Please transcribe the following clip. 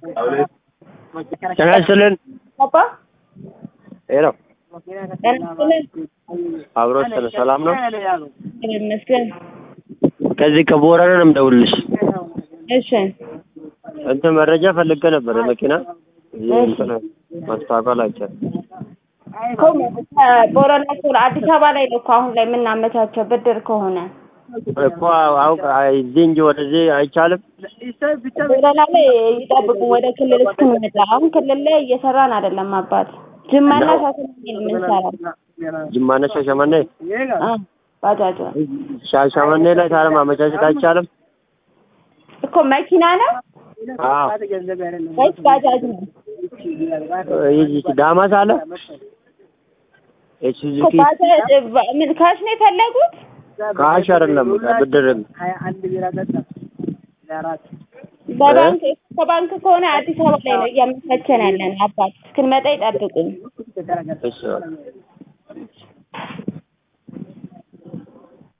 ጤና ይስጥልን። አባ ሄሎ ጤና ይስጥልን። አብሮ ስለ ሰላም ነው። እግዚአብሔር ይመስገን። ከዚህ ከቦረና ነው የምደውልልሽ። እሺ እንትን መረጃ ፈልጌ ነበር የመኪና እዚህ እንትን ማስታወቂያ ላይ አይቻልም። እኮ ቦረና ከሆነ አዲስ አበባ ላይ ነው እኮ አሁን ላይ የምናመቻቸው ብድር ከሆነ እኮ አውቅ እዚህ እንጂ ወደዚህ አይቻልም። ቦረና ላይ ይጠብቁ ወደ ክልል እስክንመጣ። አሁን ክልል ላይ እየሰራን አይደለም አባት ጅማና ሻሸመኔ ነው የምንሰራው። ጅማና ሻሸመኔ አ ባጃጅ ነው ሻሸመኔ ላይ ታዲያ ማመቻቸት አይቻልም። እኮ መኪና ነው አዎ ወይስ ባጃጅ ነው? ይህ ዳማስ አለ እኮ ኤችዙኪ ባጃጅ ምን ካሽ ነው የፈለጉት? ካሽ አይደለም ብድር በባንክ ከባንክ ከሆነ አዲስ አበባ ላይ ነው እያመቻቸን ያለን አባት እስክንመጣ ይጠብቁን። እሺ